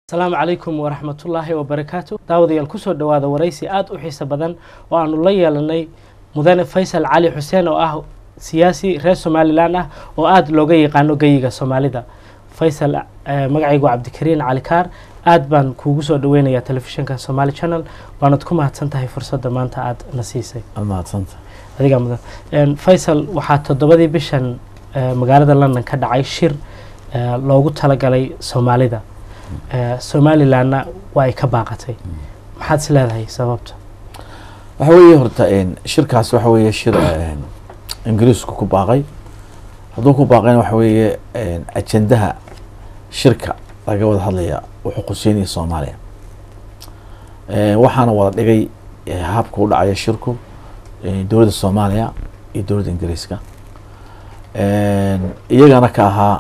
asalaamu calaykum waraxmatullaahi wabarakaatu daawadayaal kusoo dhowaada waraysi aada u xiiso badan oo aanu la yeelanay mudane faysal cali xuseen oo ah siyaasi reer somalilan ah oo aada looga yaqaano geyiga soomaalida faysal magacaygu cabdikariin cali kaar aada baan kuugu soo dhaweynayaa telefishinka somaali channel waanad ku mahadsan tahay fursadda maanta aada na siisay mahadsanta adigaa mudan faysal waxaa toddobadii bishan magaalada london ka dhacay shir loogu talagalay soomaalida somalilanna waa ay ka baaqatay maxaad is leedahay sababta waxa weeye horta shirkaas waxa weeye shir ingiriisku ku baaqay hadduu ku baaqayna waxa weeye ajendaha shirka laga wada hadlaya wuxuu quseynaya soomaaliya waxaana wada dhigay habka u dhacaya shirku dowladda soomaaliya iyo dowladda ingiriiska iyagana ka ahaa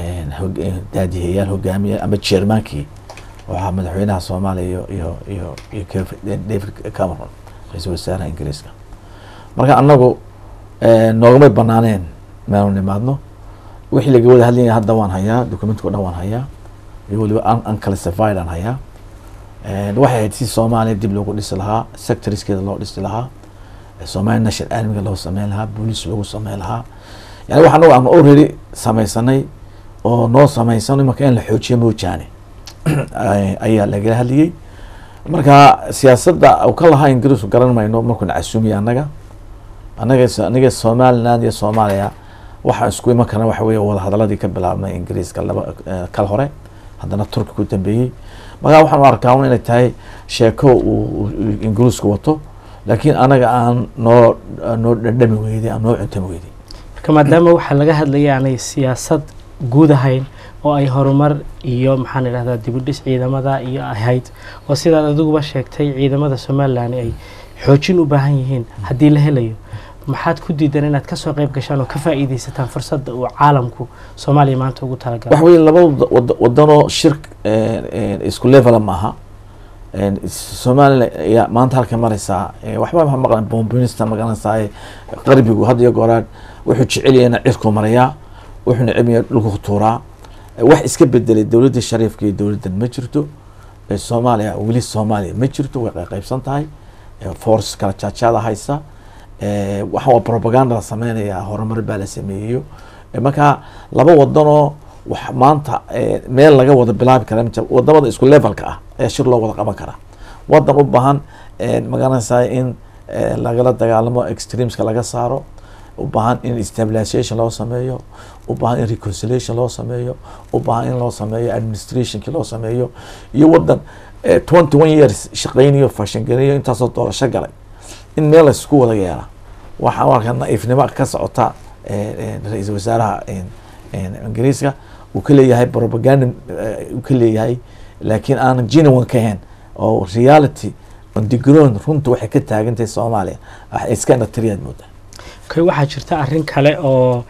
daadihayaal hogaamiya ama jermankii waxaa madaxweynaha soomaaliya iyo iyo iyo iyo david cameron ra-iisul wasaaraha ingiriiska marka anagu noogamay banaaneen meelu nimaadno wixii laga wada hadlaya hadda waan hayaa documentka o dhan waan hayaa iyo waliba unclassified aan hayaa waxay ahayd si soomaaliya dib loogu dhisi lahaa sectorskeeda loo dhisi lahaa somalia national armiga loo sameyn lahaa boolice loogu sameyn lahaa yani wax anagu aan already sameysanay oo noo sameysano imanka in la xoojiyo moojaane ayaa lagala hadliyey marka siyaasadda u ka lahaa ingiriisku garan mayno markuuna casuumiya annaga anaga aniga somaliland iyo soomaaliya waxaa isku iman karna waxa weye wadahadaladii ka bilaabnay ingiriiska laba kal hore haddana turki ku dambeeyey markaa waxaan u arkaa inay tahay sheeko uu ingiriisku wato laakiin anaga aan noo noo dhandhami weyday aan noo cuntami weyday marka maadaama waxaa laga hadlaya aanay siyaasad guud ahayn oo ay horumar iyo maxaan idhahdaa dibudhis ciidamada iyo ahayd oo sidaad adiguba sheegtay ciidamada somalilan ay xoojin u baahan yihiin haddii la helayo maxaad ku diidan inaad kasoo qeyb gashaan oo ka faa'iideysataan fursadda uu caalamku soomaaliya maanta ugu talagalay waxa weye labada wadanoo shir isku levela maaha somalilan ayaa maanta halka mareysaa waxba ma maqlan bombinista magaranaysaa qarbigu had iyo gooraad wuxuu jecelyahay cirku marayaa wuxuu necebaya dhulku tuuraa wax iska bedelay dowladda shariifka iyo dowladdan ma jirto soomaaliya weli soomaaliya ma jirto way qaybsan tahay force kala jaajaada haysa waxa waa propaganda la sameynaya horumar baa la sameeyeyo marka laba wadanoo wax maanta meel laga wada bilaabi kara wadamada isku levelka ah ayaa shir loo wada qaban karaa wadan u baahan magaranaysaa in lagala dagaalamo extremeska laga saaro u baahan in stabilization loo sameeyo u baahan in reconciliation loo sameeyo u baahan in loo sameeyo administrationki loo sameeyo iyo wadan twenty one years shaqeynayo fashangareeyo intaasoo doorasho galay in meel laisku wada yeela waxaan u arkaa naiifnimo ka socota ra-iisul wasaaraha ingiriiska uu ka leeyahay propaganda uu ka leeyahay laakiin aanan genuine ka ahayn oo reality on the ground runta waxay ka taagantahay soomaaliya iska inatriyaad moodaa okay waxaa jirta arrin kale oo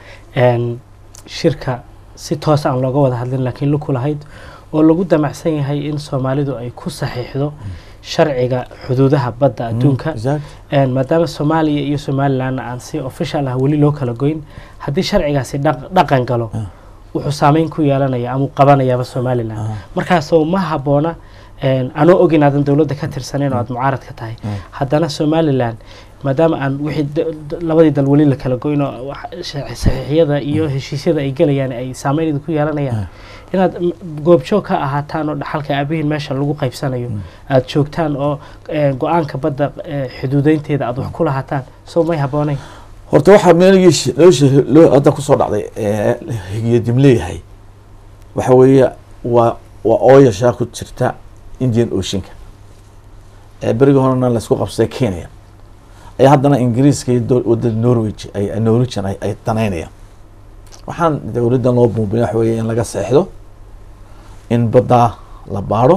shirka si toos aan looga wada hadlin laakiin luku lahayd oo lagu damacsan yahay in soomaalidu ay ku saxiixdo sharciga xuduudaha badda adduunka maadaama soomaaliya iyo somalilanna aan si official ah weli loo kala goyn haddii sharcigaasi dhaqan galo wuxuu saameyn ku yeelanaya ama qabanayaaba somalilan markaasoo ma habboona anoo og inaadan dowladda ka tirsaneyn oo aada mucaarad ka tahay haddana somalilan maadaama aan wixii labadii dal weli la kala goyn oo saxiixyada iyo heshiisyada ay gelayaan ay saameyn idinku yeelanayaan inaad goobjoog ka ahaataan oo dhaxalka aabihiin meesha lagu qaybsanayo aada joogtaan oo go-aanka badda xuduudeynteeda aada wax ku lahaataan soo may habbooneyn horta waxaa meelgii nolosha loo hadda kusoo dhacday higiyadim leeyahay waxa weeye waa waa ooyashaa ku jirta indian oceanka berigi horena laisku qabsaday kenya ayaa haddana ingiriiska iyo wadada norwich ay norwegian ay danaynayaan waxaan dowladdan loo buubiya waxa weeye in laga seexdo in baddaa la baadho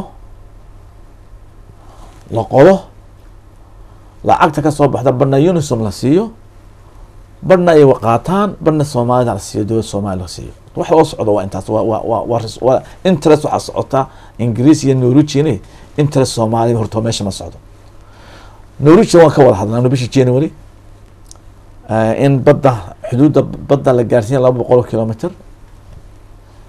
la qodo lacagta kasoo baxda badhna unisom la siiyo badhna ay qaataan badhna soomaalida la siiyo dowladda soomaliya la siiyo wax loo socdo waa intaas wa wa wa waa interest waxaa socota ingiriis iyo norwegian interest soomaaliya horta meesha ma socdo norwegian waan ka wada hadlaa bishii january in badda xuduudda badda la gaarsiinya laba boqol kilometer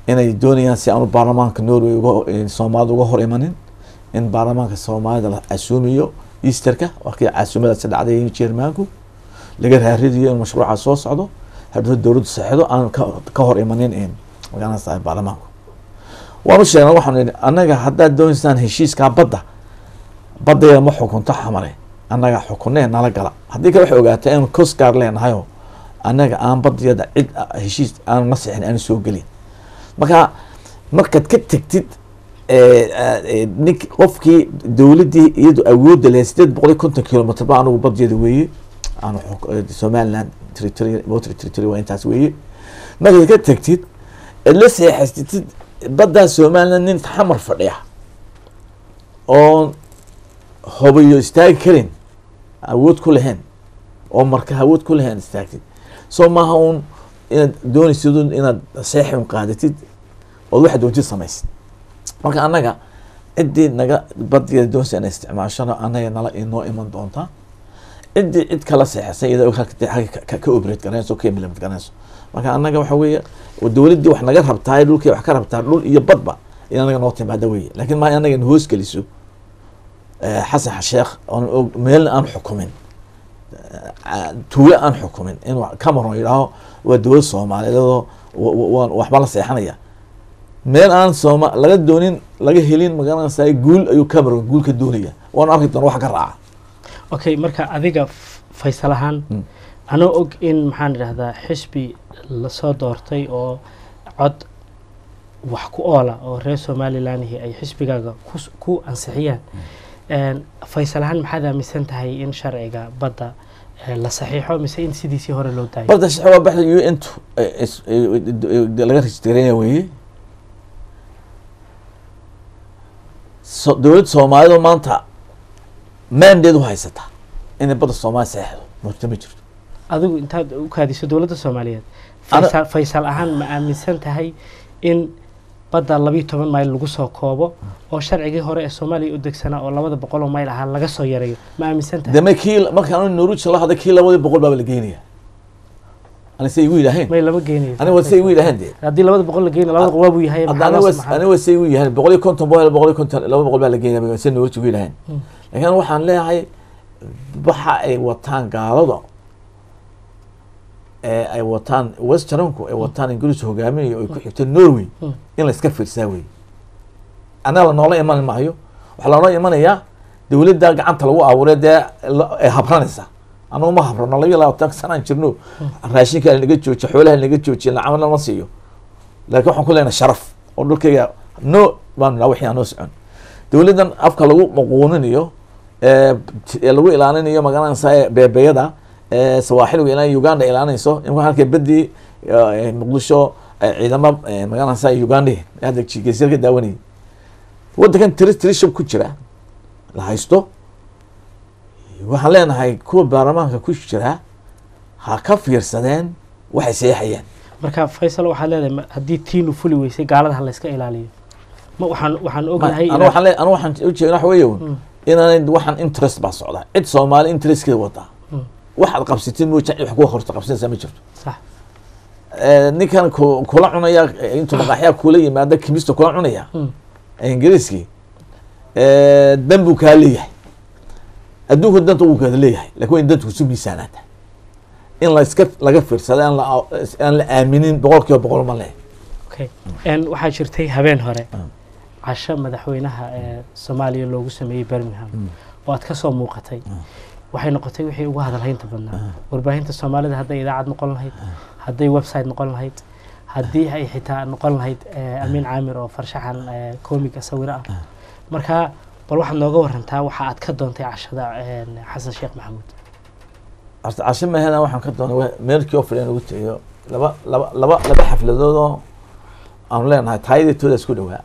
inay doonayaan si aanu baarlamaanka norway uga soomaalida uga hor imanin in baarlamaanka soomaalida la casuumiyo easterka wakii casuumadaasi dhacday jermaanku laga raaridayo in mashruuca soo socdo haddii dowladdu saxido aan ka ka hor imanin in magaranaysa baarlamaanku waanu sheegnay waxaanu idhi annaga haddaad doonaysaan heshiiskaa badda baddeeda ma xukunto xamare annaga xukunee nala gala haddii kale waxay ogaataa inuu cosgaar leenahayoo annaga aan baddeeda cid heshiis aanu na sixin aanu soo gelin marka markaad ka tegtid nink qofkii dowladdii iyadu awoodda leh sideed boqol iyo konton kilomitr ba anigu baddeeda weeye aanu somaliland territory water territory waa intaas weeye markaad ka tegtid eed la seexaysatid baddaa somaliland nin xamar fadhiya oon hobayo istaagi karin awood ku lahayn oo marka awood ku lahayn istaagtid soo maaha uun inaad doonaysid inaad seexi un qaadatid ood waxa doontid samaysid marka annaga ciddii naga badigeeda doonaysa inay isticmaashana annaga nala inoo iman doontaa ciddii cid kala seexisay iyadoo ka operate garanayso ka implement garanayso marka annaga waxa weeye dowladdii wax naga rabtaa dhulkii wax ka rabtaa dhul iyo badba in anaga noo timaada weye lakin ma anaga hoos geliso xasan sheekh oon meelna aan xukumin tuulo aan xukumin in cameron yidhaaho waa dowlad soomaaliyeedoo waxba la seexanaya meel aan sooma laga doonin laga helin magaranaysa guul ayuu cameron guul ka doonaya waanu arki doona wax ka raaca okay marka adiga faysal ahaan anoo og in maxaan idhahdaa xisbi lasoo doortay oo cod wax ku oola oo reer somalilanhi ay xisbigaaga ku ansixiyaan faysal ahaan maxaad aaminsan tahay in sharciga badda la saxiixo mise in sidiisii hore loo daayo badda sharci waa baxda u n tu laga rejistareynaya weeye dowladda soomaalidu maanta mandate u haysata inay badda soomaaliya saxeixdo murta ma jirto adigu intaad u kaadiso dowladda soomaaliyeed faysal faysal ahaan ma aaminsan tahay in badda labiyo toban mayl lagu soo koobo oo sharcigii hore ee soomaaliya u degsanaa oo labada boqol oo mayl ahaa laga soo yareeyo ma aaminsan tahay deme kii markaan noruja la hadlay kii labadii boqol baaba la geynaya ani say igu yidhaaheen may lama geynayo aniga say igu yidhaaheen dee haddii labada boqol la geynayo labada boqol waa buu yahay maxaa loo samaxaa aniga say igu yidhaaheen boqol iyo konton boqol boqol iyo konton laba boqol baa la geynaya say noruja igu yidhaaheen laakiin waxaan leeyahay waxa ay wataan gaalada ee ay wataan westernku ay wataan ingiriiska hogaaminayo ay ku xigto norway in la iska fiirsaa wey annaga lanoola iman maayo waxaa lanoo imanayaa dowladda gacanta lagu abuuray dee ay habranaysa anagu ma habrano labiyo labaatan sanaan jirno raashinka naga joojiya xoolaha naga joojiya lacag lama siiyo laakiin waxaan ku leenahay sharaf oo dhulkayga no baanu naa wixii aan noo socon dowladdan afka lagu maquuninayo ee lagu ilaalinayo magaranaysa beebeyada sawaaxiliga ilaa uganda ilaalinayso in halka bedii muqdisho ciidamo magaranaysa uganda hadda geesyar ka daawanayay waddankan territoryship ku jira la haysto waxaan leenahay kuwa baarlamaanka ku jira ha ka fiirsadeen waxay seexayaan marka faysal waxaad leedahay haddii tiinu fuli weysay gaalada ha layska ilaaliyo ma waxaan waxaan ognahay anu waxaan le anu waxaan ujeeda waxa weeye inaanay waxaan interest baa socdaa cid soomaali interestkeeda wadaa waxaad qabsatid mooja cid wax kuga horta qabsanaysaa ma jirto sax ninkan ku kula cunaya intuu maqaaxyaa kula yimaada kimista kula cunaya ingiriiskii dan buu kaa leeyahay adduunku danta wuu kaada leeyahay lakin waa in danta kusu miisaanaata in la iska laga fiirsada aan la aan la aaminin boqol kiiba boqol ma leh okay waxaa jirtay habeen hore casho madaxweynaha ee soomaaliya loogu sameeyey birmingham oo aad kasoo muuqatay waxay noqotay wixii ugu hadalhaynta badnaa warbaahinta soomaalida hadday idaacad noqon lahayd hadday website noqon lahayd haddii ay xitaa noqon lahayd amiin caamir oo farshaxan comiga sawiro ah marka bal waxaad nooga warantaa waxa aad ka doontay cashada xasan sheekh maxamuud horta casho mahena waxaan ka doonay meelkii oo fadhiyan ugu tegayo laba laba laba laba xafladood oo aanu leenahay taayaditooda isku dhowaa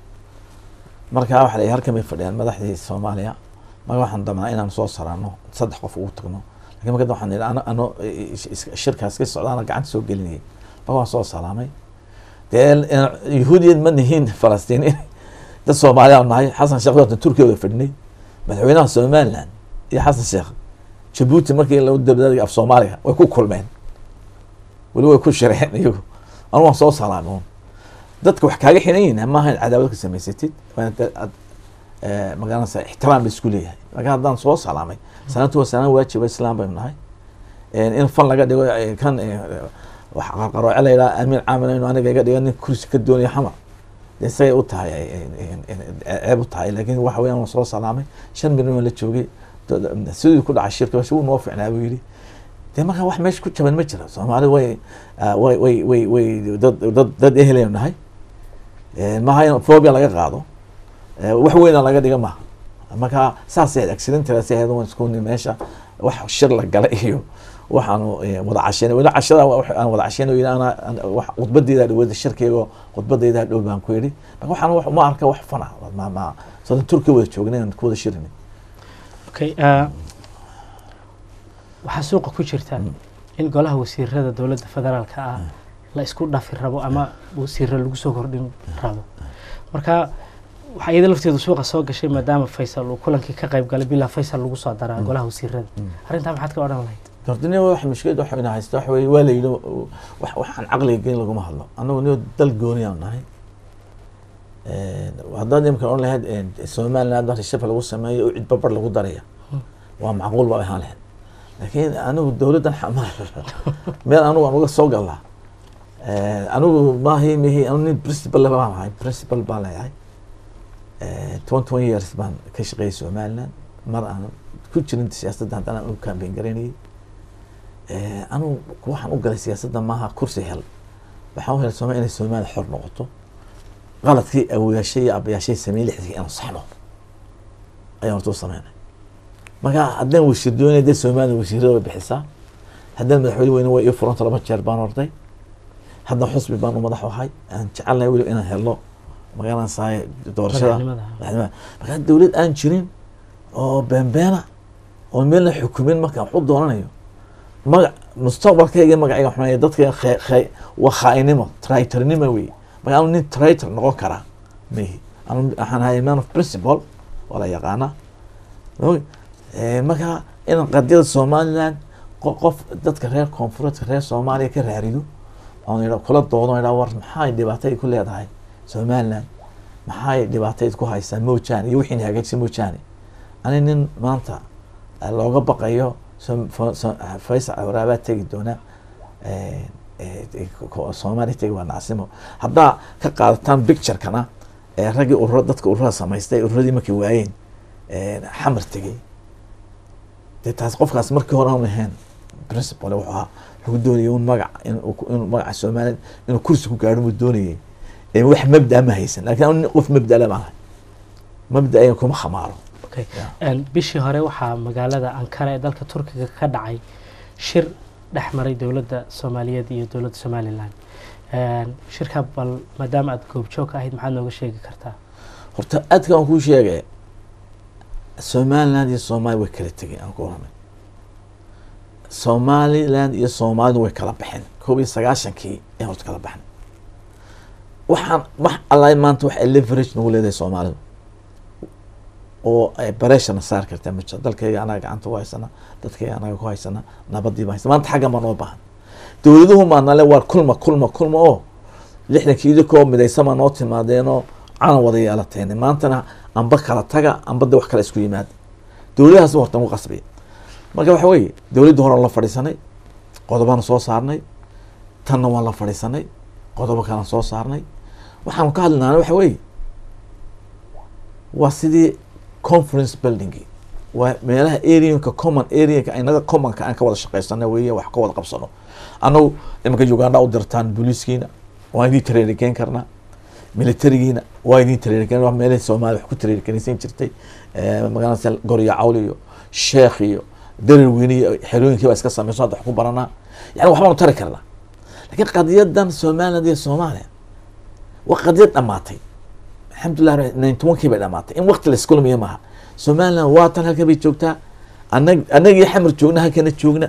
markaa waxa la halkan bay fadhiyaan madaxdii soomaaliya marka waxaan damnaa inaan soo saraano saddex qof ugu tagno lakin marka waxaan idhi ano ano shirkaas ka socdaana gacanta soo gelinayay marka waan soo salaamay dee yahuudiyad ma nihiin falastiiniin dad soomaaliya nahay xasan sheekh doorta turkiya wada fadhinay madaxweynaha somaliland iyo xasan sheekh jabuuti markii lagu dabdaadaya af soomaaliga way ku kulmeen weli way ku shireen iyagu anu waan soo salaamay dadka wax kaaga xiran yihin maaha in cadaawad ka samaysatid waa in dad- ad- eh, magaranaysa ixtiraam la isku leeyahay marka haddaan soo salaamay salaantu waa salaan waajiba islaam baynu nahay Eh, in fan laga dhigo eh, kan eh, wax qarqarooce la yidhaha amiin caamil inu aniga iga dhigo nin kursi ka doonaya xamar dee isagay u tahay eh, eh, eh, eh, ceeb u tahay laakiin waxa weeyaan waan soo salaamay shan milyan waan la joogay dad- sidii ku dhacay shirka bas wuu noo ficnaa buu yidhi dee marka wax meesha ku jaban ma jiro soomaali way ah, way way way way dad dad dad ehelaynu nahay Eh, maaha in phobia laga qaado Eh, wax weyna laga dhiga maaha marka saasay accidentalaas ahayd waan isku nin meesha wax shir la gala iyo waxaanu eh, wada casheynay weli cashada waa wax aan wada casheynay yidhi ana ana- wax khudbadeyda dhawada shirkaygo khudbadeyda dhow baan ku yidhi marka waxaan wax ma arka wax fana ma ma sodan turkiya wada joognay aan ku wada shirinay okay ah, waxaa suuqa ku jirta Mm. in golaha wasiirada dowladda federaalka ah la isku dhafi rabo ama wasiiro lagu soo kordhin rabo marka waxaa iyada lafteedu suuqa soo gashay maadaama faysal uu kulankii ka qayb galay bilaa faysal lagu soo daraa Mm. golaha wasiirada Mm. arrintaa maxaad ka odhan lahayd dordine wax mushkilad waxa ina haysta waxa weye waa la yidhi uh, wax waxaan caqliga gelin laguma hadlo annagu niyo dal gooniyaan nahay haddaad imkan odhan lahayd eh, somaliland hadda shafka lagu sameeyo oo cid babar lagu daraya Hmm. waa macquul baa ahaan lahayd laakiin anigu dowladdan xamar meel anigu aan uga soo galnaa Eh, anigu maahi mihi anu nin principal baan ahay principal baan leeyahay twenty one years baan ka shaqeeyay somaliland mar aan ku jirin siyaasadda haddana aan u campaign garaynayay Eh, anigu waxaan u galay siyaasadda maaha kursi hel waxaan u helay somalia inay soomaaliya xor noqoto qaladkii awoyaashay iyo abayaashay sameeyey lixdii inaan saxno ayaan horta u sameynay marka haddaan wasiir doonaya dee soomaaliya wasiirada way bixisaa haddaan madaxweyne weyne way ii furanta laba jeer baan orday hadda xusbi baan u madax ahay aan jecelnahay weli inaan helno magaranaysaay doorashada madaxnimada madaxnimada marka dowlad aan jirin oo beenbeena oo meelna xukumin markaan wax u doonanayo magac mustaqbalkayga magacayga xunaya dadka khe- khe- waa khaainimo traitornimo wey marka anu nin traitor noqon karaa mihi anu waxaan ahay man of principle waa la yaqaana Oy, eh, marka inaan qadiyada somaliland qo- qof dadka reer koonfureedka reer soomaaliya ka raarido oon idha kula doodo idha war maxay dhibaatay ku leedahay somaliland maxay dhibaatayd ku haysaa moojaane iyo wixiina hagaagsan moojaane ani nin maanta eh, looga baqayo som- fo- so- faysal awraabaa tegi doona eh, eh, ko- soomaaliya tegi waa nacsimo haddaa ka qaadataan picturekana ee raggii urura dadka ururada samaystay ururadii markay waayeen eh, xamar tegey dee taas qofkaas markii hore aan ahayn principal wuxuu ahaa wuxuu doonayay un magac inuu ku- inuu magaca somaliland inuu kursi ku gaadho buu doonayay ee wax mabda ma haysan laakiin anu nin qof mabda le baan ahay mabda ayan kuma khamaaro okay Yeah. Een, bishii hore waxaa magaalada ankara ee dalka turkiga ka dhacay shir dhex maray dowladda soomaaliyeed iyo dowladda somalilan Een, shirka bal maadaama aad goobjoog ka ahayd maxaad nooga sheegi kartaa horta aadka aan kuu sheegay somaliland iyo soomaaliya way kala tegeen aan ku oranay somaliland iyo soomaalidu way kala baxeen koob iyo sagaashankii ayaan horta kala baxnay waxaan wax allahi maanta wax ay leverage nagu leedahay soomaalidu oo ay bareshana saar kartaa ma jiro dalkayga anaga gacanta ku haysana dadkayga anaga ku haysana nabadii baa haysana maanta xaggan baa noo baahan dowladuhu maanale waa kulma kulma kulma oo lixdankii idinkoo midaysan baa noo timaadeenoo calan wada yeelateen maantana amba kala taga amba de wax kale isku yimaada dowladahaas horta nagu qasbiya marka waxa weeye dowladda hore la fadhiisanay qodobaan soo saarnay tanna waan la fadhiisanay qodobo kalaan soo saarnay waxaan ka hadlinaana waxa weeye waa sidii conference buildingi waa meelaha areanka common areanka inaga commonka aan ka wada shaqeysano weeye wax ka wada qabsano annagu imanka uganda u dirtaan booliiskiina waan idin tareerigeyn karnaa militarigiina waa idin tareerigeyn waa meelaha soomaaliya wax ku tareerigenaysan jirtay Eh, magaalada gorya cawl iyo sheekh iyo darar weyne iyo xerooyinkii baa iska sameyso hadda wax ku baranaa yani waxbaanu tari karnaa laakiin qadiyadan somaliland iyo soomaaliya waa qadiyad dhamaatay alxamdulilah ninety one kii bay dhamaatay in wakti la iskulmiya maaha somaliland waa tan halkan bay joogtaa anag anagii xamar joogna halkana joogna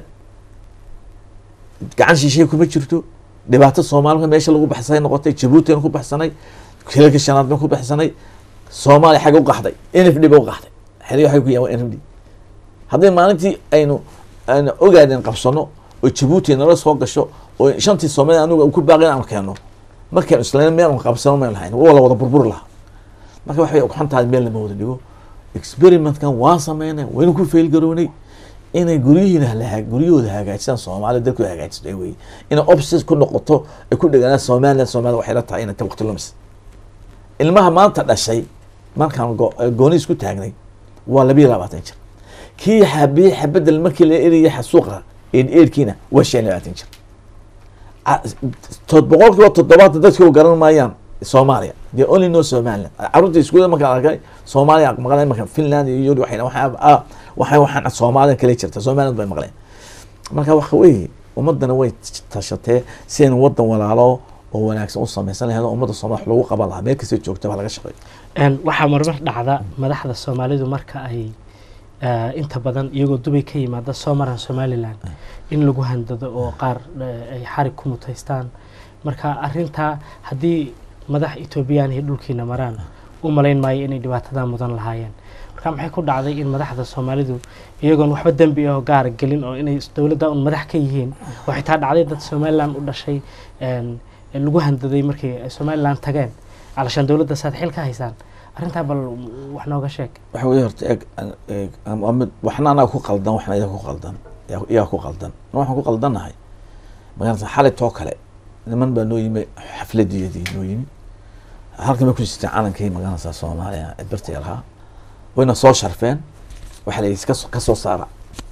gacan shishay kuma jirto dhibaato soomaalika meesha lagu baxsanay noqotay jabuuti ku baxsanay hilalka shanaad baan ku baxsanay soomaaliya xagga u qaxday n f d ba u qaxday xeryo waxay ku yahan waa n f d haddii maalintii aynu aynu ogaadeen qabsano oo jabuuti nala soo gasho oo shantii soomaaliya anuga ku baaqin aan keeno markaan islayn meel qabsano meel lahayn waa la wada burburi lahaa marka waxay xantahay meel lama wada dhigo experimentkan waan sameynay waynu ku fail garownay inay guryihiina la guryahooda hagaajisaan soomaalida dalkooda hagaajisto ay weye inay obses ku noqoto ay ku dheganaan somaliland soomaalida waxay la tahay inay ta waqti lumis ilmaha maanta dhashay markaan go- gooni isku taagnay waa labiyo labaatan jir kii xabiye xabadel markii la eriyay xasuuqa eed eedkiina waa shan iyo labaatan jir Ca- tod boqolkiiba toddobaatan dadkii garan maayaan soomaaliya they only know somaliland carruurta iskuulada markaan arkay soomaaliya maqleen marka finland iyo yuri waxay waxay ah, waxay waxaan soomaaliya kale jirta somaliland bay maqleen marka waxa weeye ummadana way tashatee si aynu wadan walaalo oo wanaagsan u samaysan lahayd oo ummadda soomaaliya wax lagu qaban lahaa meel kastay joogta baa laga shaqeeyo Een, waxaa marmar dhacda madaxda soomaalidu marka ay eh, inta badan iyagoo dubay ka yimaada soo maraan somalilan in lagu handado oo qaar eh, ay xarig ku mutaystaan marka arintaa haddii madax etoobiyaan iyo dhulkiina maraan u malayn maayo inay dhibaatadaa mudan lahaayeen marka maxay ku dhacday in madaxda soomaalidu iyagoon waxba dembi ah oo gaara gelin oo inay dowladda un madax ka yihiin oo xitaa dhacday dad somalilan u dhashay een, lagu handaday markay ay somalilan tageen calashaan dowladda saad xil ka haysaan arrintaa bal wax nooga sheeg waxa weye horta eeg eeg waa mid waxna anaga ku qaldan waxna iyaga ku qaldan iyaa- iyaga ku qaldan ma waxaan ku qaldannahay magaalada xalay too kale niman baa noo yimi xafladiyadii noo yimi halkan bay ku jirteen calankii magaalada soomaaliya ee birtay lahaa wayna soo sharfeen waxa la yidhi iska soo- ka soo saara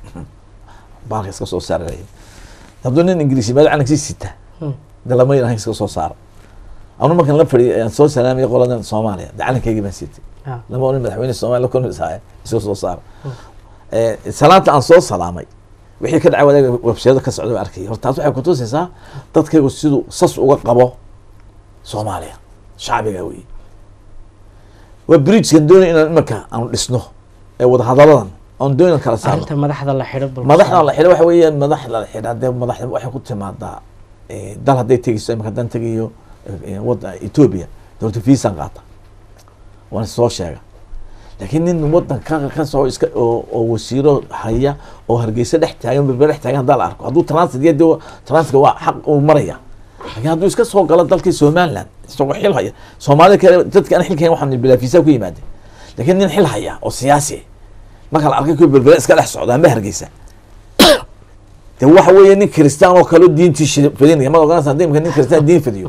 baalka iska soo saara la yidhi hadduu nin ingiriisi meel calankii sita Hmm. de lama yidhaha iska soo saara anu markan la fadhiyay aan soo salaamay qoladan soomaaliya de calankaygii baan sitay Ah, lama oran madaxweyne soomaaliya la kulmisaaye iska soo saara Eh, salaanta aan soo salaamay wixii ka dhacay wadaag websiyada ka socda baan arkay horta taas waxay kutusaysaa dadkaygu siduu sas uga qabo soomaaliya shacbiga weeye waa bridgekan doonay inaan imanka aanu dhisno ee wadahadaladan aan doonay kala saarno arrinta madaxda la xidho bal madaxda la xidha waxa weeye madaxda la xidha dee madaxda waxay ku timaadaa eh, dal hadday tegeyso imaka haddaan tegayo eh, eh, wadda ethiopia dowladda viisan qaata waana soo sheega laakiin nin wadan ka ka soo iska oo, oo wasiiro haya oo hargeysa dhex taagan berber dhex taagan haddaa la arko hadduu transit iyo dee transitka waa xaq uu maraya laakiin hadduu iska soo galo dalkii somaliland isagoo xil haya soomaalida kale dadka aan xilkayn waxaan bilaa fiisa ku yimaadeen laakiin nin xil haya oo siyaasi ah marka la arkay kuwa berbere iska dhex socda amba hargeysa de waxa weeye nin kristaan oo kale diintii shi- fidinaya ma oganaysa haddii imika nin kristaan diin fidiyo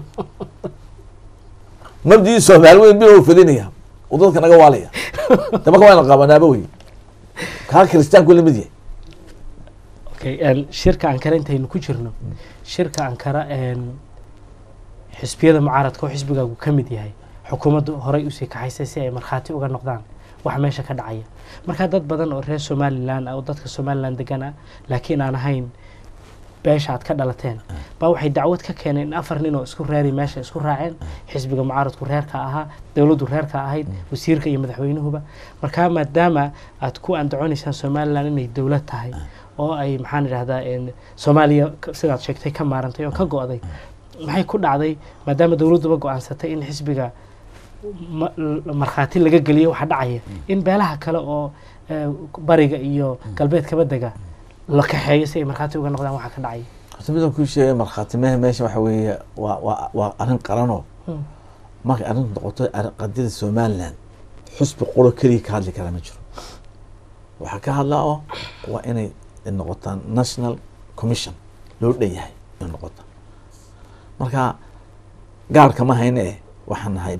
mabdii soomaali weyn bil uu fidinaya uu dadka naga waalaya de marka waa la qabanaaba wey kaa kristaanku lamid yahay okay een, shirka ankara intaynu ku jirno shirka ankara een, xisbiyada mucaaradka oo xisbigaagu ka mid yahay xukuumaddu horey usii kaxaysay si ay markhaati uga noqdaan wax meesha ka dhacaya marka dad badan oo reer somalilan ah oo dadka somalilan degan ah laakiin aan ahayn beesha aad ka dhalateen baa waxay dacwad ka keeneen in afar nin oo isku reeri meesha isku raaceen xisbiga mucaaradku reerka ahaa dowladdu reerka ahayd wasiirka iyo madaxweynuhuba markaa maadaama aad ku andaconaysaan somalilan inay dowlad tahay oo ay maxaan idhahdaa een, soomaaliya ka- sidaad sheegtay ka maarantay oo ka go'day maxay ku dhacday maadaama dowladduba go-aansatay in xisbiga ma- l- markhaati laga geliyo waxa dhacaya in beelaha kale oo eh, bariga iyo galbeedkaba dega la kaxeeyo si ay markhaati uga noqdaan waxa ka dhacaya horta midaan kuu sheegay markhaati mehe meesha waxa weeye waa waa waa arrin qaranoo Hmm. markay arrintu noqoto arrin- qadiyada somaliland xusbi quro keliya ka hadli kara ma jiro waxaa ka hadlaa oo waa inay noqotaan national commission loo dhan yahay inay noqota marka gaarka ma hayne eh waxaan nahay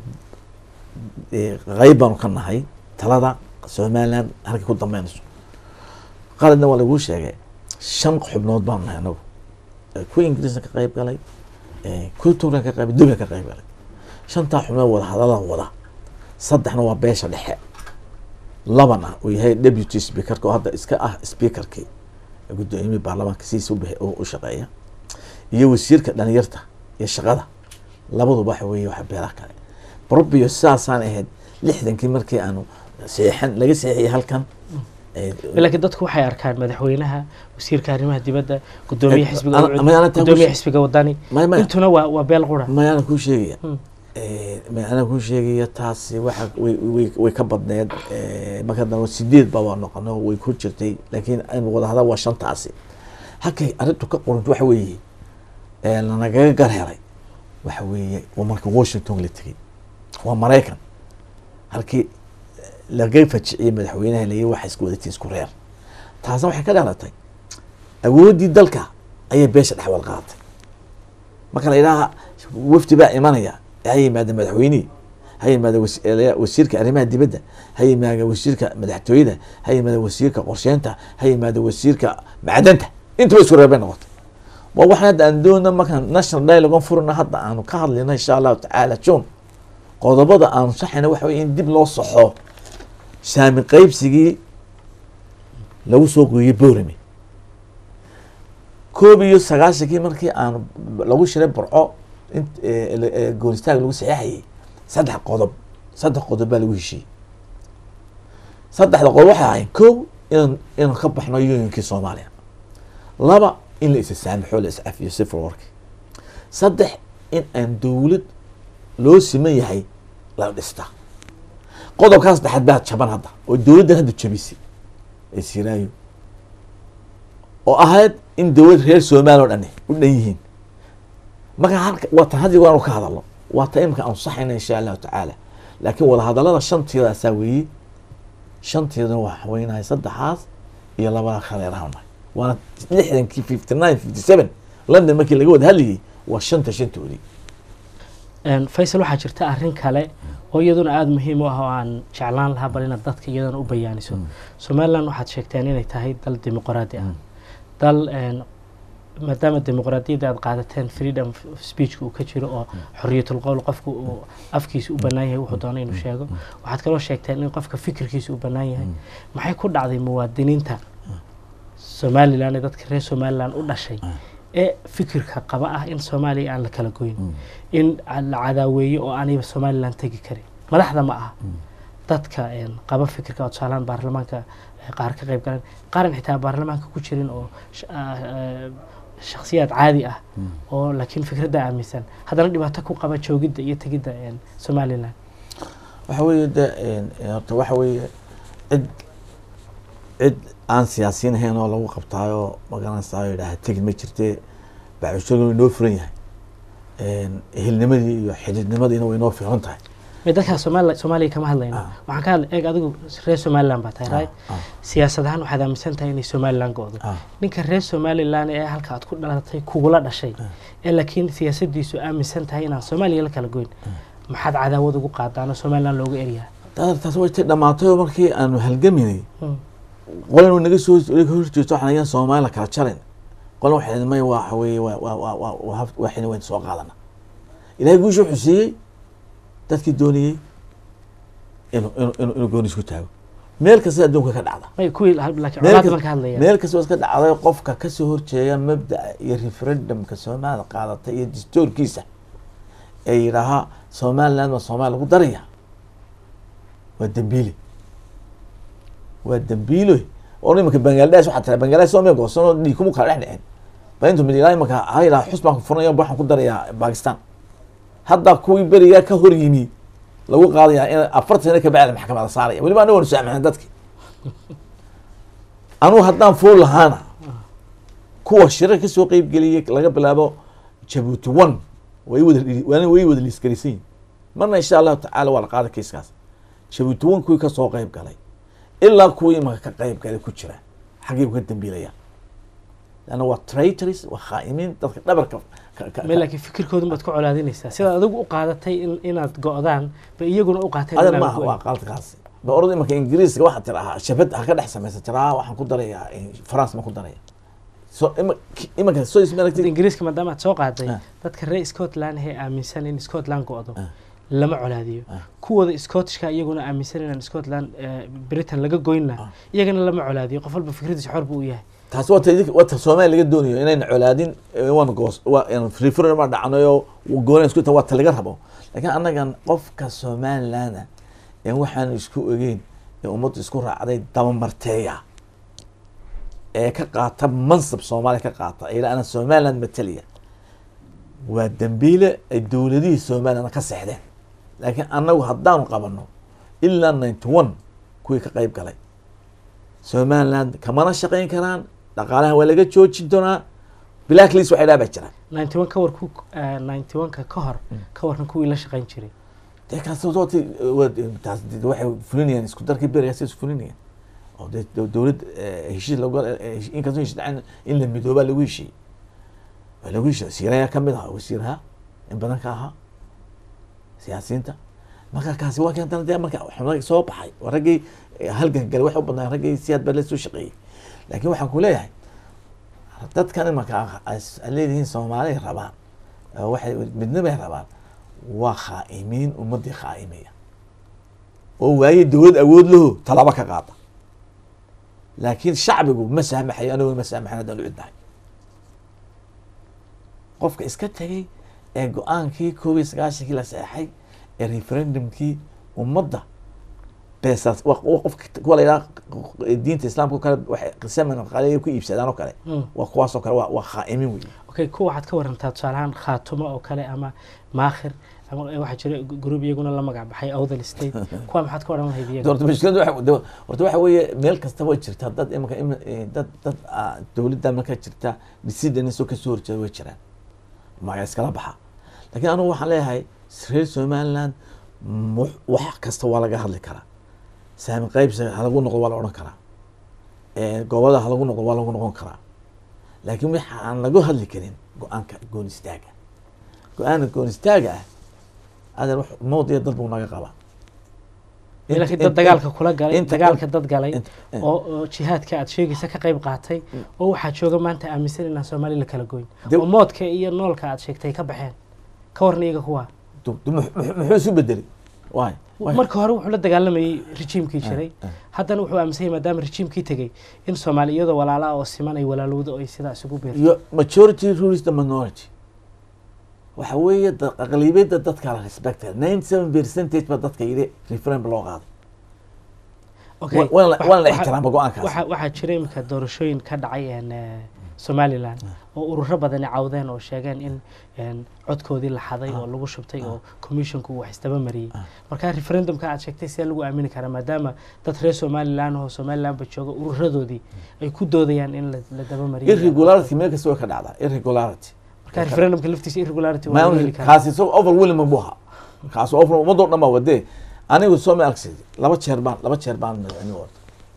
eh, qayb baanu ka nahay talada somaliland halkay ku dambeynayso qaladna waa laguu sheegay shan xubnood baanu nahay anagu Eh, kuwa ingiriiska ka qayb galay eh, kuwa turan ka qayb dubiga ka qayb galay shantaa xubnood wada hadalaan wada saddexna waa beesha dhexe labana uu yahay deputy speakerka oo hadda iska ah speakerkii guddoomiyihii baarlamaanka sidiisa u bixi- u u shaqeeya iyo wasiirka dhalinyarta iyo shaqada labaduba waxa weeye waxa beelaha kale probio sidaasaan ahayd lixdankii markii aanu seexan laga seexiyay halkan eh, laakiin dadku waxay arkaan madaxweynaha wasiirka arrimaha dibadda gudoomiye Eh, xisbiga ana- Ucud, ama yaana taa ku gudoomiye sheeg- xisbiga wadani maya maya intuna waa waa beel qura mayana kuu sheegaya Hmm. Eh, ma- anaa kuu sheegaya taasi waxa way way way ka badneed eh, marka dambe sideed baa waa noqono way ku jirtay laakiin aynu wada hadal waa shantaasi halkay arrintu ka qorunto waxa weeye eh, lanagaga gar helay waxa weeye waa marka washington la tegey waa maraykan halkii laga fajiciyey madaxweynaha layi waxa isku wadatay isku reer taasna waxay ka dhalatay awooddii dalka ayay beesha dhexwal qaadatay marka la yidhaha wafdi baa imanaya ha yimaada madaxweynihii ha yimaada wasi- wasiirka arrimaha dibadda ha yimaada wasiirka madaxtooyada ha yimaada wasiirka qorsheynta ha yimaada wasiirka macdanta intaba isku reer bay noqotay waa waxaan hadda aan doona markaan national dialogue aan furina hadda aanu ka hadlayno insha allahu tacaala june qodobada aanu saxayna waxa weye in dib loo saxo saami qaybsigii lagu soo gooyey borame koob iyo sagaashankii markii aan lagu shiray burco in goonistaag lagu saxeexayay saddex qodob saddex qodob baa lagu heshiiyey saddexda qodob waxay ahayn kow inaan inaan ka baxno unionkii soomaaliya laba in la isa saamixo la iscafiyo civil warki saddex in aan dowlad loo siman yahay la dhistaa qodobkaa saddexaad baa jaban hadda oo dowladdan hadda jabisay ee siraayo oo ahayd in dowlad reer soomaaliya o dhan u dhan yihiin marka halka waa tan hadii waanu ka hadalno waa ta imika aan saxayna insha allahu tacaala laakiin wadahadalada shanteedaasaa weeye shanteedana waa haweynahay saddexaas iyo labada khaleerahanay waana lixdankii fifty nine fifty seven london markii laga wada hadlayay waa shanta shantoodii Een, faysal waxaa jirta arrin kale oo iyaduna aada muhiim u ah oo aan jeclaan lahaa bal inaad dadka iyadana u bayaaniso somaliland waxaad sheegteen inay tahay dal dimuqraadi ah dal een, maadaama dimuqraadiyadda aad qaadateen freedom of speechka uu ka jiro oo xoriyatul qowl qofku uu afkiisa u bannaan yahay wuxuu doona inuu sheego waxaad kaloo sheegteen in qofka fikirkiisa u bannaan yahay maxay ku dhacday muwaadiniinta somaliland ee dadka reer somaliland u dhashay ee fikirka qaba ah in soomaaliya aan la kala goyn in la cadaaweeyo oo aanayba somaliland tegi karin madaxda ma aha dadka een, qaba fikirka oo tusaalaan baarlamaanka eh, qaar ka qayb galan qaaran xitaa baarlamaanka ku jirin oo sh- ah, eh, shakhsiyaad caadi ah oo laakiin fikradda aaminsan haddana dhibaato ku qaba joogidda iyo tegidda een, somaliland waxa weeye de horta waxa weeye cid cid aan siyaasiyiin ahayn oo lagu qabtaayo magaranaysayo yidhaaha tegid ma jirte bacushagan way noo furan yahay ehelnimadii iyo xididnimadiina way noo fiican tahay Mee dadka Soomaali Soomaaliya kama hadlayno Ah. waxaan ka hadlay eeg adigu reer Somaliland baa tahay right ah. siyaasad ahaan waxaad aaminsan tahay inay Somaliland go'do Ah. ninka reer Somaliland ee halka aad ku dhalatay kugula dhashay ee laakiin siyaasadiisu aaminsan tahay inaan Soomaaliya la kala goyn maxaad cadaawad ugu qaadaano Somaliland looga eryaa taas taas way tay dhamaatay oo markii aanu halgaminay Hmm. qolan naga soo naga horjeesto waxaan ayaan Soomaaliya kala jarin qolan waxay idin may waxa weeye waa waa waa waa waa hab- waxayna wayn soo qaadana ilaahay guusha wuxuu siiyey dadkii doonayey inuu inuu inuu inuu gooni isku taago meel kasta adduunka ka dhacda may kuwii laakiin meel colaad kas- baan ka hadlaya meel kasta oo iska dhacday qofka kasoo horjeeda mabda'a iyo referendumka soomaalida qaadatay iyo dastuurkiisa ee yidhaahaa somaliland ma soomaaliya lagu daraya waa dembiile waa dembiilo oo imanka bangladesh waxaa tira bangladesh soomaya goosanoo dhiig kuma kala dhex dhicin ba intu mid ilaa imanka ha yidhaha xus baan ku furanayo waxaan ku darayaa bakistan hadda kuwii berigaa ka hor yimi lagu qaadaya in afartan sano kabacdi maxkamada saaraya weliba aniga waanu saamaxna dadki anugu haddaan fuul lahaana kuwa shirar kasoo qeyb geliyay laga bilaabo jabuuti one way wada waana way wada liisgaraysan yihin marna insha allahu tacaala waa la qaada kiiskaas jabuuti one kuwii kasoo qeyb galay ilaa kuwii imanka ka qeyb galay ku jira xaggay ka dambiilayaan lanna waa traitors waa khaa'imiin dadka dhabarka ka- ka- may laakiin fikirkoodu baad ku colaadinaysaa sidaad adigu u qaadatay in inaad go'daan ba iyaguna u qaateen adan inaan maaha go'in. waa qalkaasi ba orada imanka ingiriiska waxaa tirahaa shabad ha ka dhex samaysa tiraa waxaan ku darayaa france ma ku daraya so ima- ki- imanka soo isma Dad aragtid ingiriiska maadaama aad soo qaaday Ah. dadka reer scotland ee aaminsan in scotland go'do Ah. lama colaadiyo Ah. kuwooda scottishka iyaguna aaminsan inaan scotland eh, britain laga goynna Ah. iyagana lama colaadiyo qof walba fikradiisa xor buu u yahay taasi wata idinka wata soomaaliya laga doonayo inayna colaadin eh, waan goos waa referendum baa dhacnayo goonaan isku ta waa ta laga rabo laakiin annagan qofka somaliland ee waxaan isku ogeyn ee ummaddu isku raacday dabamarteeya ee ka qaata mansab soomaaliya ka qaata ee ana somaliland mataliya waa dembiile ay dowladihii somaliland ka seexdeen laakiin annagu haddaanu qabano ilaa ninety one kuwii ka qeyb galay somaliland kamana shaqayn karaan dhaqaalaha waa laga joojin doonaa black list waxay dhaha baa jira ninety one ka war ku ninety one ka ka hor ka warran kuwii la shaqayn jiray dee kaas dooti taas de waxay fulinayaan isku darkii berigaas isku fulinayaan oo dee dow- dowlad eh, heshiis lagu eh, inkastoo heshiis dhacin in la midoobaa lagu heshiiyey waa lagu heshiiyey wasiirayaa ka mid ahaa wasiiraha in badan ka ahaa siyaasiyiinta marka kaasi waa keentana dee marka xubnaha soo baxay waa raggii eh, halgan galay waxay u badnaa raggii siyaad baa la soo shaqeeyey laakiin waxaan ku leeyahay dadkan imanka as- aad leedihiin soomaaliya rabaan eh, waxay midnimay rabaan waa khaa'imiin ummadii khaa'imaya oo waaye dowlad awood laho talaabo ka qaada laakiin shacbigu ma saamaxayo aniguna ma saamaxan haddaan u cidnahay qofka iska tegay ee go-aankii koob iyo sagaashankii la seexay ee referendumkii ummadda beesaas wa- wa- qofka kuwa la yidhaha diinta islaamka oo kale waxay qisaman qaliya ku iibsadaan oo kale Mm. waa kuwaas oo kale waa waa khaa'imin wey okay kuwa waxaad ka warantaa tusaalahaan khaatumo oo kale ama maakhir ama waxaa jira gruub iyaguna la magac baxay awdal state kuwa maxaad ka odhan lahayd iyaga horta mushkiladu waxa de- horta waxa weeye meel kasta way jirtaa dad imika im eh, dad dad ah, dowladda marka jirta decisionisoo kasoo horjeeda way jiraan maga iskala baxa laakiin anigu waxaan leeyahay reer somaliland mu- wax kasta waa laga hadli karaa saami qaybsa halagu noqdo waa la odhan karaa Eh, gobolada halagu noqdo waa lagu noqon karaa laakiin waxa aan lagu hadli karin go-aanka goon istaaga go-aanka goon istaaga ah adan wax mowdiya dad buu naga qabaa laakiin dad dagaalka kula galay inta- dagaalka dad galay inta- eh. oo oo jihaadka aad sheegaysa ka qayb qaatay oo waxaa jooga maanta aaminsan inaan soomaali la kala goyn De- oo moodka iyo noolka aad sheegtay ka baxeen ka warna iyaga kuwa Du- du- mux- mux- muxuu isu bedelay waay waay. marka hore wuxuu la dagaalamayey rejiimkii jiray eh. haddana wuxuu aaminsan yahay maadaama rejiimkii tegey in soomaali iyadoo walaala ah oo siman ay walaalowdo oo ay sidaa isugu beerto iyo majority rules the minority waxa weeye da- aqlabiyadda dadka la respected ninety seven percentage ba dadka yidhi referendum loo qaaday Okay, Wa- waan la- waxa- waan la waxa- ixtiraama go-aankaas waxa waxaa jira iminka doorashooyin ka dhacay een, eh, somaliland oo ururo badani cawdeen oo sheegeen in een, codkoodii la xaday oo lagu shubtay oo commissionku uu wax isdaba mariyey marka referendumka aad sheegtay see lagu aamini karaa maadaama dad reer somaliland oo somalilandba jooga ururadoodii ay ku doodayaan in la la daba mariyo irregularity meel kasta way ka dhacdaa irregularity marka referendumka laftiisa irregularity waa lagu heli ma karaa kaasi isagoo overwhelming buu ahaa kaasi over ummadoo dhan baa wadee anigu soo ma argsid laba jeer baan laba jeer baan madaxweyne orda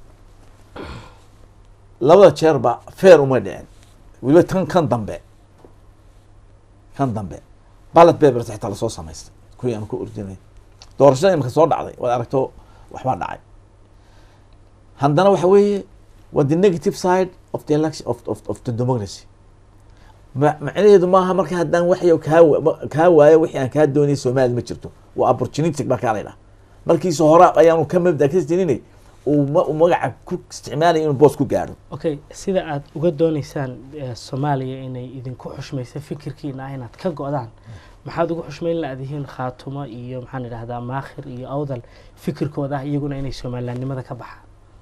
labada jeer ba fair uma dhicin weliba tan kan dambe kan dambe ballot papers xitaa lasoo samaystay kuwii aan ku ordinay doorashada imika soo dhacday waad aragto waxbaa dhacay haddana waxa weeye waa the negative side of the election of, of, of the democracy ma- macnaheedu maaha marka haddaan waxyo kaa wa- ma- kaa waayo wixii aan kaa doonayay soomaali ma jirto waa opportunistic baa kaa la yidhaha markiisa hore ayaanu ka mabda ka jininay uu ma- uu magaca ku isticmaalaya inuu boos ku gaadho okay sida aad uga dooneysaan eh, soomaaliya inay idinku xushmayso fikirkiina ah inaad ka go-daan maxaad ugu xushmayn la-dihiin khaatumo iyo maxaan idhahdaa maakhir iyo awdal fikirkooda ah iyaguna inay somalilandnimada ka baxaan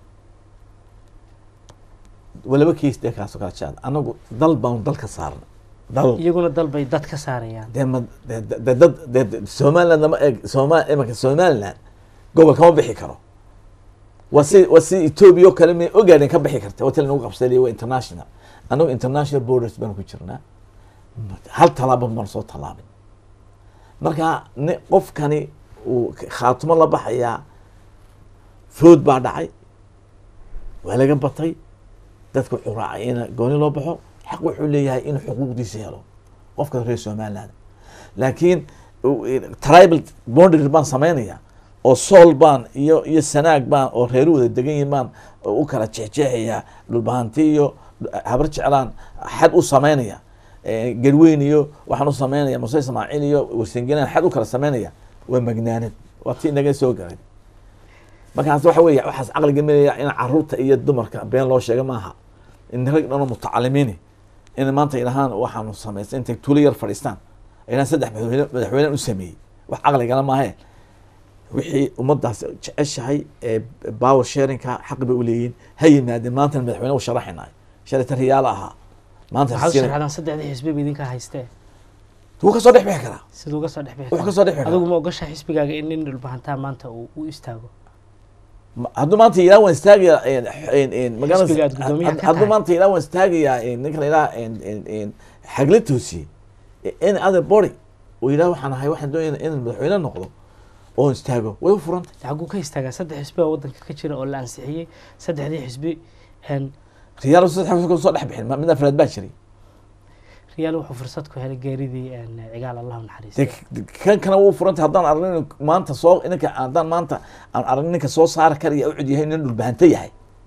walaba keys dee kaasoo kala jaad anagu dal baanu dal ka saarna dal iyaguna dalbay dad ka saarayaan dee ma dee dee- dee dad dee dee somaliland lama eeg sooma imanka somaliland gobol kama bixi karo waa si waa si ethiopia oo kale may ogaadeen ka bixi karta hotel nagu qabsadaya waa international anagu international borders baanu ku jirnaa hal tallaabo baan soo tallaabin marka ni qofkani uu khaatumo la baxayaa food baa dhacay waa laga batay dadka wuxuu raacay in gooni loo baxo xaq wuxuu leeyahay inuu xuquuqdiisa helo qofka reer somaliland laakiin u- tribal boundary baan samaynaya oo sool baan iyo iyo sanaag baan oo reeru wada degan yihiin baan u kala jeexjeexaya dhulbahanti iyo habar jeclaan xad u samaynaya Eh, garweyn iyo waxaan u samaynaya muse ismaaciil iyo warsengelaan xad u kala samaynaya waa magnaanad waa tii naga soo garay markaas waxa weeye waxaas caqliga melaya in caruurta iyo dumarka been loo sheega maaha in rag dhanoo mutacalimiini in maanta idhahaan waxaanu samaystay intay tuulo yar fadhiistaan idhahaan saddex madaxweyne madaxweynaan u sameeyey wax caqligala maahe wixii ummadaas jeceshahay ee power sharingka xaq bay u leeyihiin ha yimaadeen maantana madaxweyne u sharaxinayo shalata riyaalo ahaa maanta waxaad u siina- sharxdaan saddexdii xisbiba idinka haystee wuu kasoo dhex bixi karaa siduu uga soo dhex bixi wuxuu karaa. kasoo dhex bixi adigu karaa ma ogasha xisbigaaga in nin dhulbahantaa maanta uu u istaago Ma- hadduu maanta ilaa waan istaagaya een, een, een, magaranaysa- Xisbiga aad guddoomiyaha had- ka hadduu tahay. maanta ilaa waan istaagayaa een, ninka la yidhaha een, een, een, xagla toosiye in other body uu yidhaha waxaan ahay waxaan doonaya inaan madaxweyne noqdo oon istaago way u furantay xaguu ka istaagaa saddex xisbi oo wadanka ka jira oo la ansixiyey saddexdii xisbi een, riyaal saddex xisbi soo dhex bixin ma- mid afraad baa jiray riyaal wuxuu fursad ku helay geeridii een, cigaal allahu dee naxariistay k- kan kana wuu furantay haddaan aragno inuu maanta soo ninka haddaan maanta aan aragno ninka soo saari karaya ucud yahay nin dhulbahanta yahay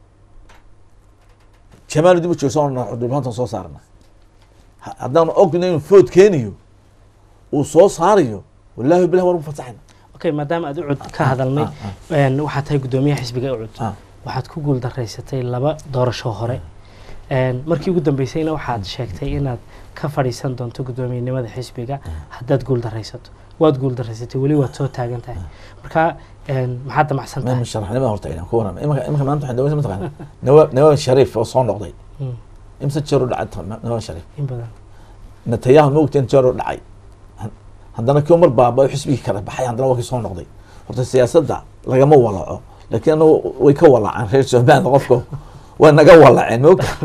jamaal dib u joogsan dhulbahantan soo saarna Ha- haddaan ogno inuu food keeniyo uu soo saarayo wallaahi bilah waan u fasaxayna okay maadaama aad ucud ka hadalnay ah, een, waxaad tahay guddoomiyaha xisbiga ucud ah. waxaad ku guuldaraysatay laba doorasho hore Een, markii ugu dambeysayna waxaad sheegtay inaad ka fadhiisan doonto guddoomiyenimada xisbiga haddaad guuldaraysato waad guuldaraysatay weli waad soo taagan tahay marka een, maxaad damacsan ma tahay musharaxnimada horta inaan ku warama imika imika maanta waxaan daweysa mataqaana nawaab nawaab shariif oo soo noqday Mm, imse jeer u dhacay nawaab shariif in badan natayahu ma ogteen jeer u dhacay Han- haddana kii mar baaba xisbigii kala baxay haddana waa kii soo noqday horta siyaasadda lagama walaco laakiin anagu way ka walacaan reer somaliland qofka waa naga walaceen ma ogta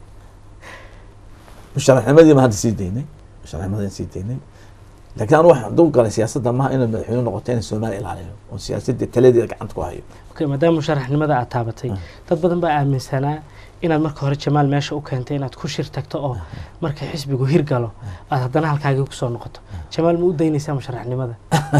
musharaxnimadii ma hadda sii daynay musharaxnimadii sii daynay laakiin anu waxaan dul galay siyaasadda maaha inaad madaxweyne noqoto inay soomaaliya ilaaliyo oo siyaasadda taladeeda gacanta ku hayo okay maadaama musharaxnimada aad taabatay dad badan baa aaminsanaa inaad marka hore jamaal meesha u keentay inaad ku shir tagto oo marka xisbigu hirgalo aad haddana halkaagii kusoo noqoto jamaal ma u daynaysaa musharaxnimada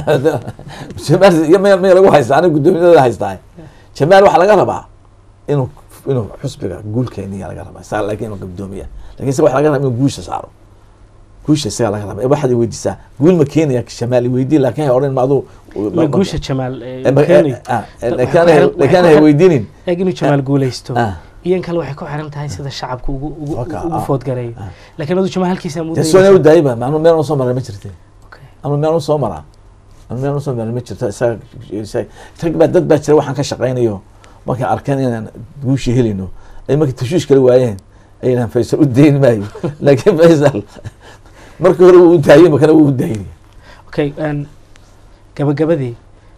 jamaal iyo meel meel lagu haystaa aniga guddoomiyada haystaa jamaal waxaa laga rabaa inuu inuu xusbiga guulkeeniya laga rabaa saa laakiin inuu guddoomiya laakiin isaga waxa laga rabaa inuu guusha saaro guusha isaga laga rabaa waxaad weydiisaa guul ma keenaya jamaal weydii laakiin hay odhan ma aduu ma guusha jamaal eh, Eh, ma- keenayo. eh, ah, eh, Waxay laakiin ku hay- xiran- laakiin waxay hay ku- weydiinin eeg inuu jamaal guulaysto ah iyan kale waxay ku xiran tahay sida shacabku ugu ugu Waka, ugu ah, foodgareeyo ah. laakiin adu jamaal halkiisa ma u dee soona u daynaysaa daayba ma anu meel u soo maray ma jirte Okay. anu meel u soo maraa anu meel u soo maray ma jirto isaga isaga- rag baa dad baa jira waxaan ka shaqaynayo markay arkeen inaan guushi helino ay markay tashuush kala waayeen ay yidhahan faysal u dayn maayo laakiin faysal markii hore wuu u daayey makana wuu u daayay okay een, gabagabadii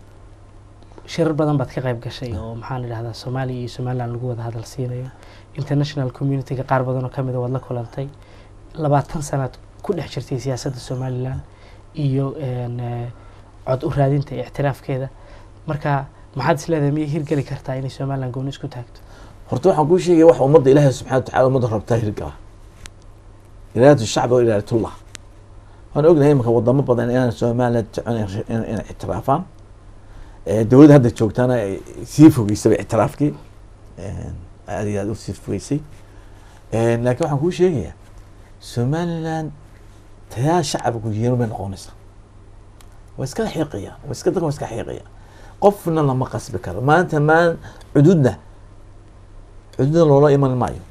shirar badan baad ka qayb gashay oo maxaan idhahdaa soomaaliya iyo somaliland lagu wada hadal siinayo international communityga qaar badan oo kamid a waad la kulantay labaatan sanaad ku dhex jirtay siyaasadda somaliland iyo een, eh, cod u raadinta iyo ictiraafkeeda marka maxaad is leedahay miyay hirgeli kartaa inay somaliland gooni isku taagto horta waxaan kuu sheegaya waxa ummadda ilaahay subxana watacala ummadda rabtaa hirgala iraadatu shacbi wa iraadatullah waan ognahay imanka wadamo badan inaan somaliland jecon inay ictiraafaan Eh, dowladda hadda joogtaana ay sii fogeysaba ictiraafkii Eh, aad iyo aad u sii fogeysay Eh, laakiin waxaan kuu sheegayaa somaliland tayaa shacabku yeero bay noqonaysaa waa iska xiiqaya waa iska dadka waa iska xiiqaya qofna lama qasbi karo maanta maan cududna cududna loola iman maayo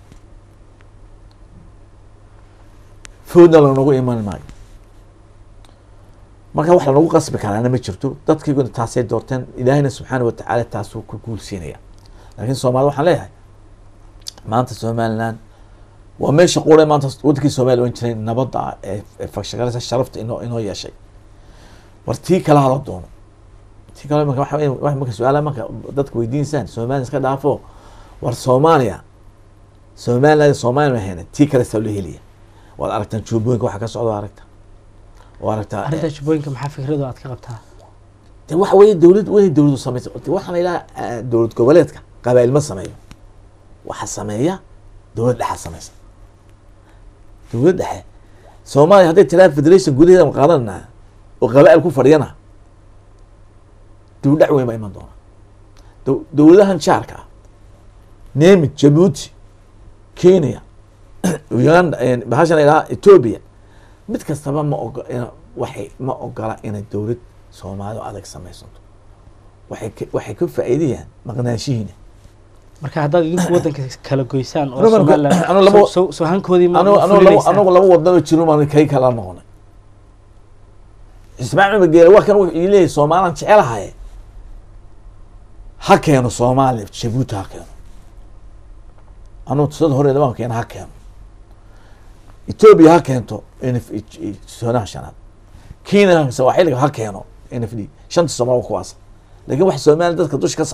foodna loonagu iman maayo marka wax lanagu qasbi karaana ma jirto dadkiiguna taasay doorteen ilaahayna subxaana watacaala taasuu ku guulsiinaya laakiin soomaalida waxaan leeyahay maanta somaliland waa meesha qura maanta wadankii soomaaliya ohan jiray nabadda ah ee ee fagshagaleysa sharafta inoo inoo yeeshay war tii kale hala doono tii kale marka waxa weeye- wax marka su-aalaha marka dadka weydiinsaan soomaaliya iska dhaafo war soomaaliya somaliland soomaaliya ma hayna tii kale saa loo heliya waad aragtaan juubooyinka waxa ka socda waa aragta waa aragtaa arrinta jubbooyinka maxaa fikradu aad ka qabtaa de waxa weeye dowlad way dowladu samaysa de waxaan ilaa dowlad goboleedka qabaa'il ma sameeyo waxa sameeya dowlad dhexa samaysa dowlad dhexe soomaaliya hadday tiraa federation gudaheeda ma qaadanana oo qabaa'il ku fadhiyana dib u dhac weyn baa iman doona dow- dowladahan jaarka ah nemid jabuuti kenya uganda bahashan ilaa ethiopia mid kastaba ma ogo ina- waxay ma ogola inay dowlad soomaalidu adag samaysanto waxay ka- waxay ka faa'iidayaan maqnaanshihiina marka haddaad idinku waddanka kala goysaan oo Anigu marka- somaliland anigu labo- soo- soo- soo hankoodii ma anu ma anu labo fulinaysaan? anagu laba wadano jiro maan kay kala noqonay ismaaciil cumar geele waa kan wuxuu ii leeyahay soomaalaan jecelahaye ha keeno soomaaliya jabuuti ha keeno anugu tusada horeeda waan keena ha keeno etoobiya ha keento n f sonaha shanaad kenya sawaaxiliga ha keeno n f d shanta soomaali waa kuwaas laakiin wax soomaaliya dadka dusha ka saaray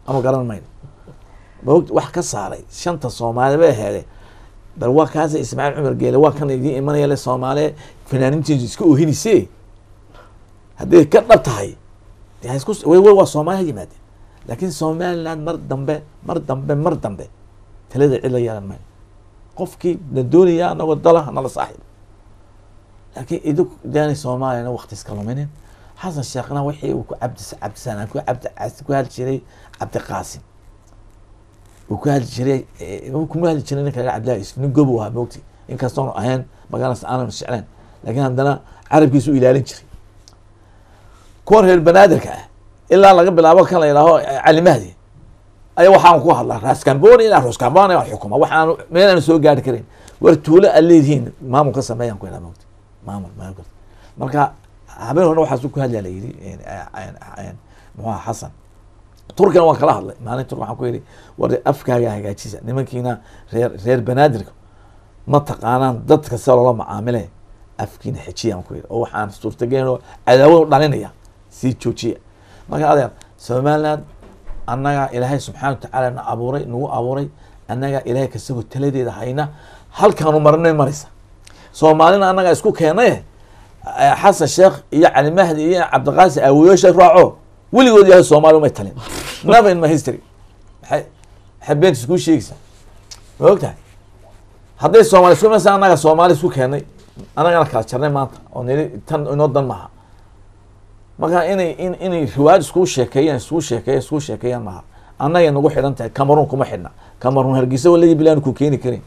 ama garan mayno maog wax ka saaray shanta soomaali bay heede bal waa kaasa ismaaciil cumar geele waa kan idiin imanaya le soomaaliya fanaanintiisu iska oohinayse hadday ka dhab tahay dee ha isku way way waa soomaali ha yimaadeen laakiin somaliland mar dambe mar dambe mar dambe talada cid la yeelan mayno qofkii na doonaya anagoo dala nala saaxiib laakiin idinku daanay soomaaliyana wakti iska luminin xasan sheekhna wixii uu ku cabdi cabdisanaan ku cabdi ku hadli jiray cabdiqaasim uu ku hadli jiray uu kuma hadli jiray ninka laga cabdillahi yusuf nin gobow ahaa moogti inkastoonu ahayn magaalaas aanan jeclayn laakiin haddana carabkiisu u ilaalin jiray kuwan reer banaadirka ah ilaa laga bilaabo kan la yidhaaho cali mahdi ayaa waxaan ku hadlaa raaskamboni ilaa roskamboni aan xukuma waxaan meel aan soo gaari karin war tuulo aad leedihiin maamul ka sameeyaan ku idhaa moogti maamul maamul marka habeen hore waxaasu ku hadlaa la yidhi muxuu aha xasan turkina waan kala hadlay maalin turk waxaan ku yidhi war afkaaga hagaajisa nimankiina reer reer banaadirka ma taqaanaan dadka sida loola macaamile afkiina xejiya aan ku yidhi oo waxaan suurtagelin oo cadaawad u dhalinaya sii joojiya marka adeer somaliland annaga ilaahay subxaana watacaala na abuuray nagu abuuray annaga ilaahay kasagoo taladeeda hayna halkaanu marinay maraysa soomaalina annaga isku keenay xasan sheekh iyo cali mahdi iyo cabdiqaasi awooyaasha raaco weligood yahay soomaali umay talin never in my history maxay maxay beent iskuu sheegaysaa ma og tahay hadday soomaali isku imanaysa annaga soomaali isku keenay annagana kala jarnay maanta oo nili tan inoo dan maaha marka inay in inay riwaayad iskuu sheekeeyaan iskuu sheekeeyan iskuu sheekeeyaan maaha annagay nagu xidhan tahay cameroon kuma xidhna cameroon hargeysa walagi bilaan ku keeni karin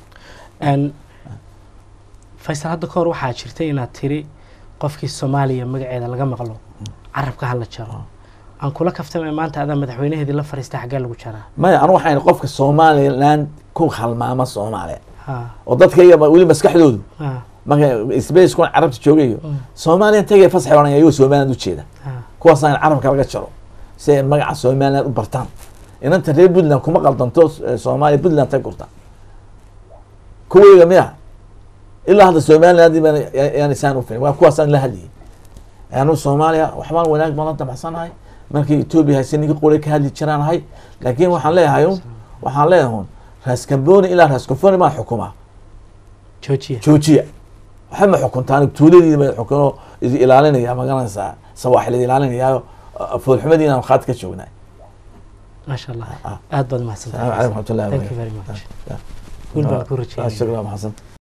faysal hadda ka hor waxaa jirtay inaad tiri qofkii soomaaliya magaceeda laga maqlo carabka hala jaro aan kula kaftame maanta adaa madaxweynaheedii la fariista xaggee lagu jaraa maya anu waxaan qofka somaliland ku halmaama soomaaliya ha oo dadkayga weli maskaxdoodu ha marka space kuwan carabta joogayo soomaaliya tagay fasax oranaya iyagoo somaliland ujeeda ha kuwaasaan carabka laga jaro si ay magaca somaliland u bartaan inanta reer puntland kuma qaldanto eh, soomaaliya puntland tay gurta kuwayga miya ilaa hadda somaliland baan yaan isaan ufilin waa kuwaasaan la hadlayay anu soomaaliya waxbaan wanaag baan la damacsanahay markii etoobiya hayse ninka qore ka hadli jiraan ahay laakiin waxaan leeyahay un waxaan leeyahay un raaskamboni ilaa raaskofoni baan xukumaa joojiya joojiya waxba ma xukuntaan tuuladii ba xukuno idi ilaalinaya magaranaysaa sawaaxil idi ilaalinayaayo foolxumadiina aan khaad ka joognaa maasha allah Ah. aad baad السلام mahadsantahay عليكم ورحمه الله thank you very much guul baan ku rajeynayaa شكرا محسن